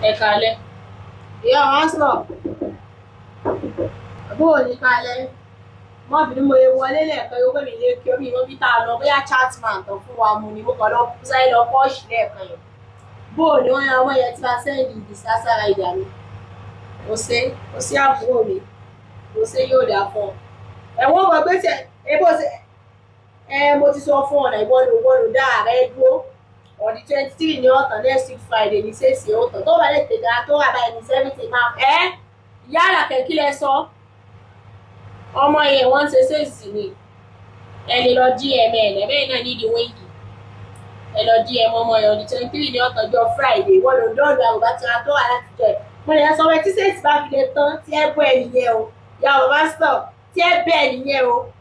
ẹ kalẹ̀ ìyá wa sọ bó o ní kalẹ̀ mọ́bìnrin mo wọlé lẹ́ẹ̀kan yóò pè mí lé kí omi ìwọ́n bí tá a lọ bóyá chatman tán fún wa mu ni mo kàn lọ sáré lọ pọ́ọ̀ṣì lẹ́ẹ̀kan yẹn bó o ní wọ́n yan ọmọ yẹn tí wàá sẹ́yìn ìdí sására ìdá mi kò sí kò sí àbúrò mi kò sí yóò dà fún ọ ẹ̀wọ̀n mọ̀ pé tẹ ebó ṣe ẹ mo ti sọ fún ọ̀nà ìbọnú ìbọnú dá ààrẹ dúró on the twenty three ní ọ̀tàn next week friday ní sèṣì ọ̀tàn tó bá lè tètè tó wà báyìí ní seventy máa ẹ́ ìyá àlàkẹ́ kí lẹ sọ ọmọ yẹn wọ́n ń ṣe sèṣì ni ẹ lè lọ gm ẹ̀ lẹ́bẹ̀ẹ́ náà nídìí wíńgì ẹ lọ gm ọmọ yẹn on the twenty three ní ọ̀tàn jọ friday wọ́n lò dọ́ọ̀dù àbúbá tí wọ́n tó wà láti jọ ẹ̀ mo lè sọ pé tí sèṣì bá fi lè tán tí ẹ bọ́ ẹ nìyẹn o ìyá bàbá stop tí ẹ bẹ́ẹ̀ nìyẹn o